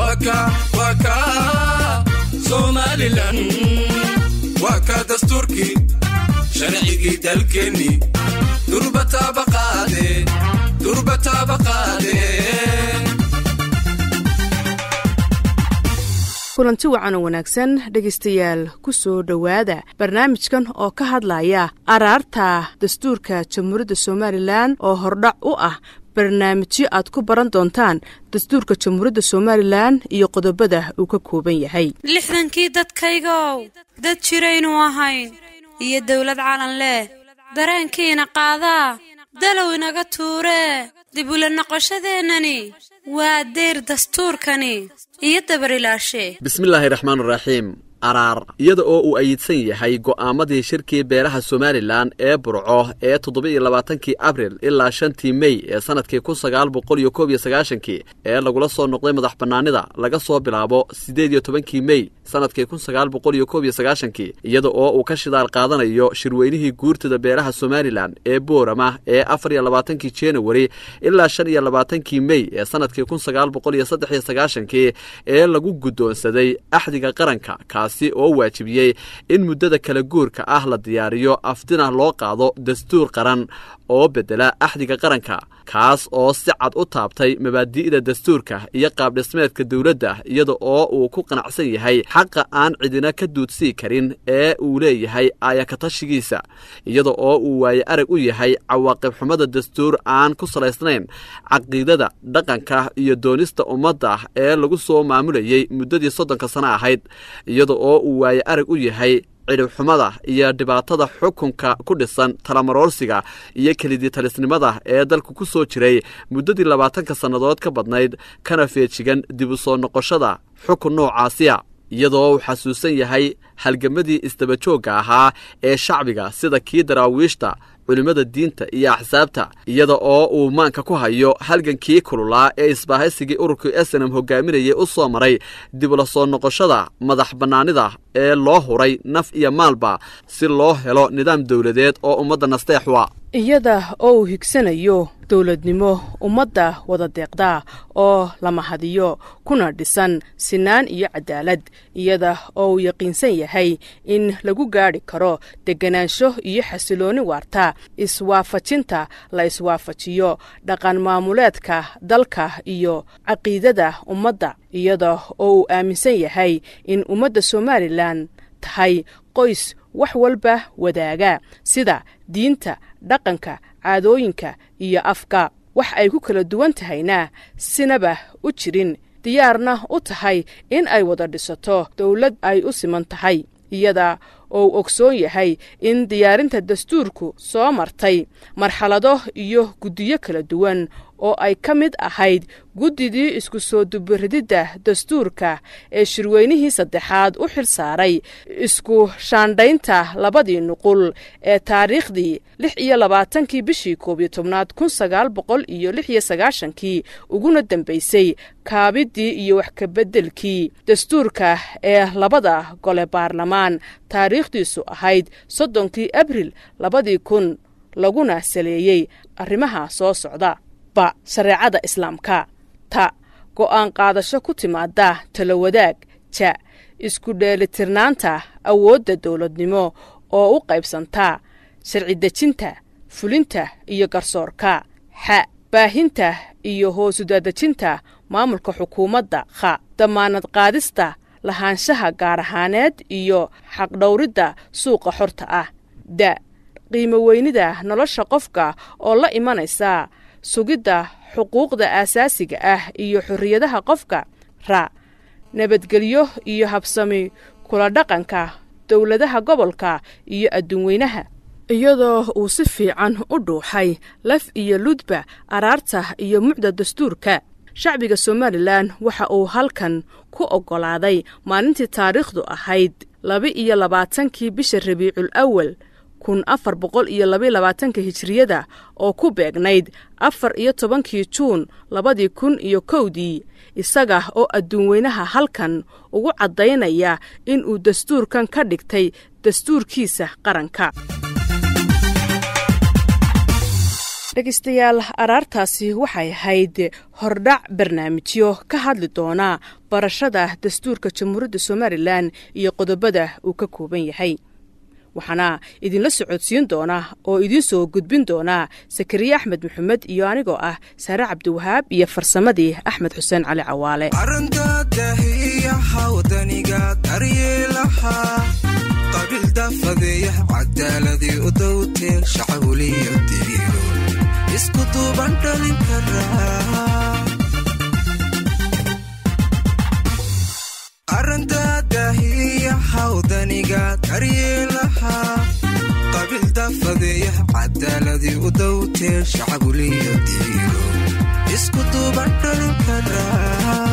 waka somalilan waa ka dastuurkii sharcigii dalkeenni durbataaba qaade durbataaba qaade kulanti wacan oo wanaagsan dhegaystayaal ku soo dhowaada barnaamijkan oo ka hadlaya araarta dastuurka jamhuuriyadda somalilan oo hordhac u ah barnaamijyo aad ku baran doontaan dastuurka jamhuuriyadda somalilan iyo qodobada uu ka kooban yahay lixdankii dadkaygow dad jiraynu ahayn iyo dawlad calan leh dareenkiina qaadaa dalow inaga tuuree dib ula noqoshadeennani waa deyr dastuurkani iyo dabarilaashe bismillaahi raxmaan raxiim araar iyada oo uu ayidsan yahay go'aamadii shirkii beeraha somalilan ee burco ee toddoba-iyo labaatankii abril ilaa shantii mey ee sannadkii kun sagaal boqol iyo koob iyo sagaashankii ee lagula soo noqday madax bannaanida laga soo bilaabo siddeed iyo tobankii mey sannadkii kun sagaal boqol iyo koob iyo sagaashankii iyada oo uu ka shidaal qaadanayo shirweynihii guurtada beeraha somalilan ee boorama ee afar iyo labaatankii januari ilaa shan iyo labaatankii mey ee sannadkii kun sagaal boqol iyo saddex iyo sagaashankii ee lagu guddoonsaday axdiga qaranka oo waajibiyey in muddada kala guurka ah la diyaariyo afdina loo qaado dastuur qaran oo beddela axdiga qaranka kaas oo si cad u taabtay mabaadi'da dastuurka iyo qaabdhismeedka dowladda iyada oo uu ku qanacsan yahay xaqa aan cidina ka duudsii karin ee uu leeyahay aayakatashigiisa iyada oo uu waaye arag u yahay cawaaqib xumada dastuur aan ku salaysnayn caqiidada dhaqanka iyo doonista ummadda ee lagu soo maamulayey muddadii soddonka sano ahayd iyada oo uu waaye arag u yahay cidhibxumada iyo dhibaatada xukunka ku dhisan talamaroorsiga iyo kelidii talisnimada ee dalku ku soo jiray muddadii labaatanka sannadood ka badnayd kana feejigan dib u soo noqoshada xukun noocaasiya iyadoo uu xasuusan yahay halgamadii isdabajoogga ahaa ee shacbiga sida kii daraawiishta culimmada diinta iyo axsaabta iyada oo uu maanka ku hayo halgankii kululaa ee isbaahaysigii ururkii esenam hogaaminayay u soo maray dib ula soo noqoshada madax bannaanida ee loo huray naf iyo maalba si loo helo nidaam dowladeed oo ummadda nasteexwa iyada oo uu higsanayo dowladnimo ummadda wada deeqda oo la mahadiyo kuna dhisan sinaan iyo cadaalad iyada oo uu yaqiinsan yahay in lagu gaadhi karo deganaansho iyo xasilooni waarta iswaafajinta la iswaafajiyo dhaqan maamuleedka dalka iyo caqiidada ummadda iyada oo uu aaminsan yahay in ummadda somalilan tahay qoys wax walba wadaaga sida diinta dhaqanka caadooyinka iyo afka wax ay ku kala duwan tahayna sinaba u jirin diyaarna u tahay in ay wada dhisato dowlad ay u siman tahay iyada oo uu ogsoon yahay in diyaarinta dastuurku soo martay marxalado iyo guddiyo kala duwan oo ay ka mid ahayd guddidii isku soo dubirididda dastuurka ee shirweynihii saddexaad u xil saaray isku shaandhaynta labadii nuqul ee taariikhdii lix iyo labaatankii bishii koob iyo tobnaad kun sagaal boqol iyo lix iyo sagaashankii uguna dambaysay kaabiddii iyo wax kabeddelkii dastuurka ee labada gole baarlamaan taariikhdiisu ahayd soddonkii abril labadii kun laguna saleeyey arrimaha soo socda ba shareecada islaamka ta go'aan qaadasho ku timaada talowadaag ja isku dheelitirnaanta awoodda dowladnimo oo u qaybsanta sharci dejinta fulinta iyo garsoorka xa baahinta iyo hoosudadejinta maamulka xukuumadda kha damaanad qaadista lahaanshaha gaar ahaaneed iyo xaqdhowridda suuqa xorta ah da qiimo weynida nolosha qofka oo la imanaysa sugidda xuquuqda aasaasiga ah iyo xorriyadaha qofka ra nabadgelyo iyo habsami kula dhaqanka dowladaha gobolka iyo adduunweynaha iyadoo uu si fiican u dhuuxay laf iyo ludba araarta iyo mucda dastuurka shacbiga somalilan waxa uu halkan ku oggolaaday maalintii taariikhdu ahayd laba-iyo labaatankii bisha rabiicul awal kun afar boqol iyo labaiyo labaatanka hijiriyada oo ku beegnayd afar iyo tobankii juun labadii kun iyo kowdii isaga oo adduunweynaha halkan ugu caddaynaya inuu dastuurkan ka dhigtay dastuurkiisa qaranka dhegaystayaal araartaasi waxay ahayd hordhac barnaamijyo ka hadli doona barashada dastuurka jamhuuriyadda somalilan iyo qodobada uu ka kooban yahay waxaana idinla socodsiin doona oo idiin soo gudbin doona sakariye axmed maxamed iyo anigoo ah saare cabdiwahaab iyo farsamadii axmed xuseen cali cawaale arandadahiyaha wadaniga daryeelaha qabiildafadeeya cadaaladii u dowtee shacawliyo diiro isku duuban dhalin karaa arandadahiyaha wadaniga daryeelaha qabiildafadeeya cadaaladii u dowtee shacawliyo diiro isku duuban dhalin karaa